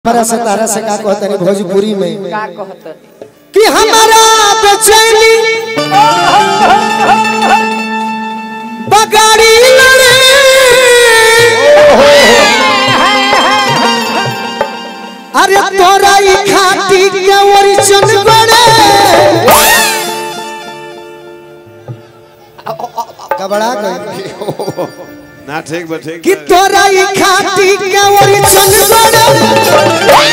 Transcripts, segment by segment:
हमारा से तारा से का कहते हैं भोजपुरी में का कहत कि हमारा बेचैनी बगाड़ी लड़े अरे तोरा ई खाटी के ओरिजिन बड़े कबड़ा गई ना ठीक बा ठीक कि बा। तोरा ई खाटी के ओरिजिन बड़े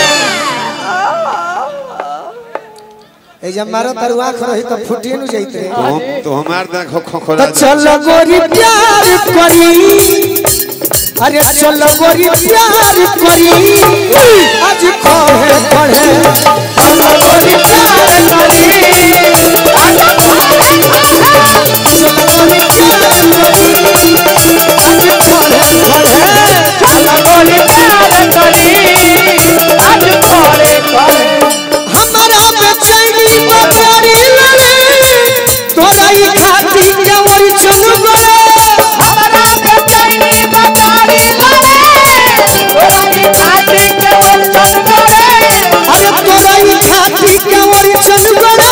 ए जब मारो तरुआ रही तो फुटिए न जाते तो हम तो हमार ना खो खो तो खोला चल गोरी प्यार करी अरे चल गोरी प्यार करी आज कहे पढ़े चल गोरी प्यार करी आज कहे चल गोरी प्यार करी आज कहे पढ़े चल बोली प्यार करी आज खोले खोले हमारा बेचैनी बकरी लड़े तोरा ई खाती के ओरी चल गए हमारा बेचैनी बकारी लड़े तोरी खाती के बोल चल गए अरे तोरा ई खाती के ओरी चल गए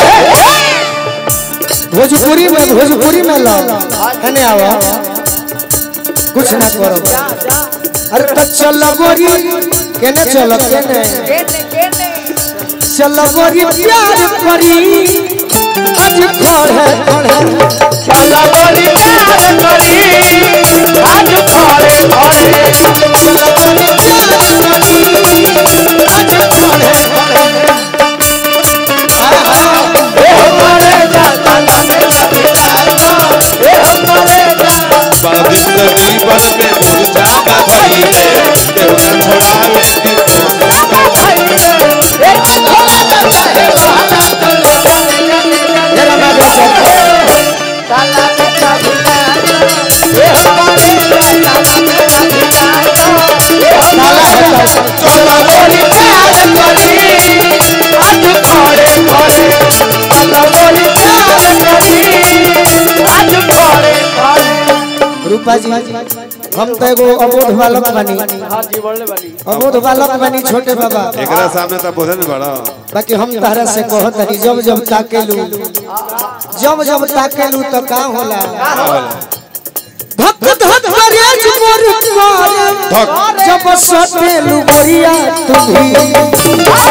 भोजपुरी में भोजपुरी में लो कने आवा कुछ ना करो अरे तो चल गोरी केने चलो केने केने केने चल गोरी प्यार करी आज खड़े खड़े चल बोली प्यार करी आज खोले खोले चल गोरी प्यार करी आज खड़े खड़े ए हमारे जाता ना मेरा पिता ए हमारे जाता बड़ा जिंदगी बड़ में मुरझा ना भई रे केहू ना छोड़ावे के भाई रे एक खोला जाता है बहाना चलो चले मेरा नाम है ताला बेटा भिला ए हमारे जाता ना मेरा पिता ए हमारे चलो बोली प्यार करी आज खोले खोले चलो बोली प्यार करी आज खोले खोले रूपा जी हम तो एगो अबोध बालक बनी हाँ जी बोलने वाली अबोध बालक बनी छोटे बाबा एकरा सामने तो बोझे न बड़ा बाकी हम तहरा से कहत हनी जब जब ताकेलू जब जब ताकेलू तो का होला धक धक करे मोर कर धक। जब सटेलू गोरिया तुम्ही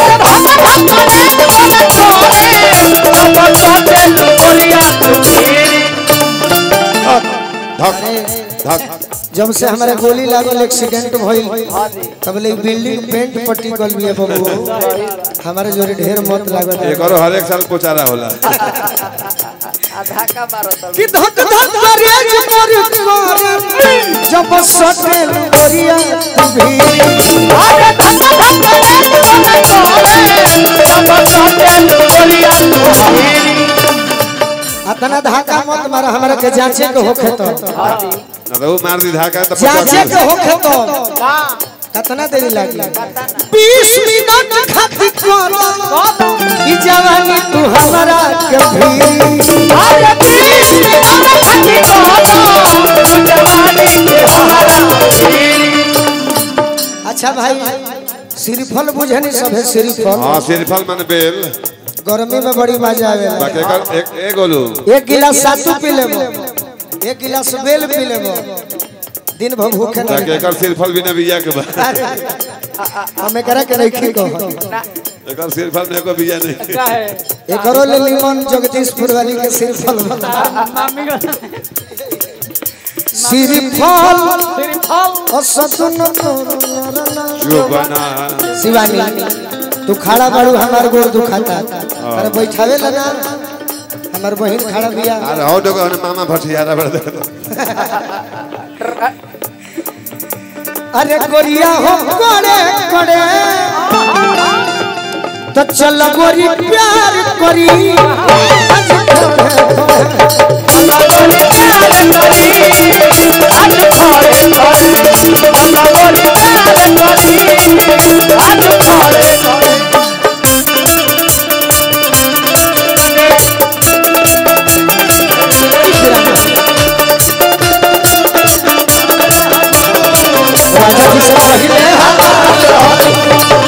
धक धक जब से हमारे गोली लागल एक्सीडेंट भइल तब ले बिल्डिंग पेंट पट्टी कल भी है बबू हमारे जोरे ढेर मत लागत है। एकरो हर एक साल पोचारा होला धक्का मारो तो कि धक धक करे मोर कर जब सटेलू गोरिया तुम्ही अतना धाका मत मारा हमरा के जांचे के होखे तो ना तो वो मार दी धाका तो जांचे के होखे तो कितना देरी लागी 20 मिनट खातिर करो ई जवानी तू हमरा के भी अच्छा भाई श्रीफल बुझनी सभे श्रीफल हां सिरफल मन बेल गर्मी में बड़ी मजा आवेला बाकी एकर एक एक गोलू एक गिलास सातू पी लेबो एक गिलास बेल पी लेबो दिन भर भूखे ना बाकी एकर सिरफल भी न बिया के बा हमें करा के नहीं खी कहो एकर सिरफल में एको बिया नहीं एकरो ले लीमन जगदीशपुर वाली के श्रीफल बता श्रीफल असतुन जो बना शिवानी तू खड़ा बाड़ू हमार गोर दुखाता अरे बैठावे ला ना हमार बहन खड़ा बिया अरे हो डोगा ने मामा भटियारा बड़ दे अरे गोरिया हो कोड़े कोड़े तो चल गोरी प्यार करी आज कोड़े कोड़े। राजा जी से पहले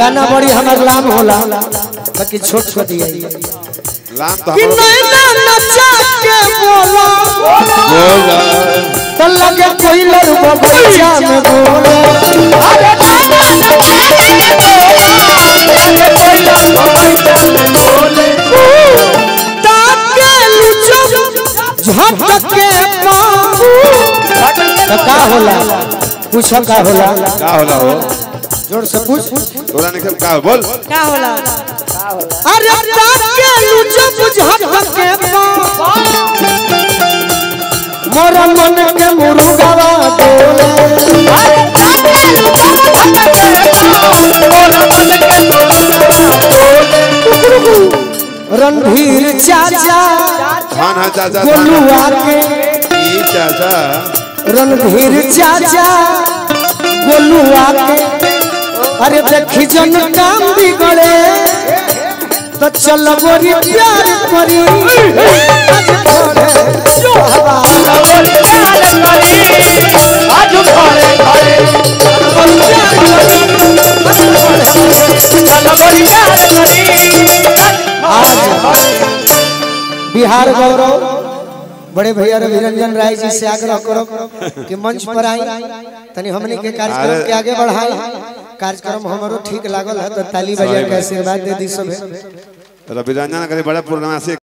गाना बड़ी हमार लाम होला बाकी छोट छोट दिया लाम तो कि हम नैना नचा के बोला बोला तो लगे कोई लड़को बच्चा में बोले ताके लुचो झट के पाऊ तो का होला पूछो का होला का होला हो जोर से पूछ तोरा नहीं का बोल का होला अरे ताके लुचो झट के पाऊ मोरा मन के मुर्गावा बोले रणधीर चाचा हाँ हाँ चाचा गोलुआ के ई चाचा रणधीर चाचा गोलुआ के अरे देखी जन काम बिगड़े तो चल गोरी प्यार करी आज घरे जो हवा आज बिहार गौरव बड़े भैया रविरंजन राय जी से आग्रह करो कि मंच पर आई तनी हमने के कार्यक्रम के आगे बढ़ाई कार्यक्रम हमारो ठीक लागल है तो ताली बजा के आशीर्वाद दे दी सब रविरंजन करे बड़ा पूर्णिमा से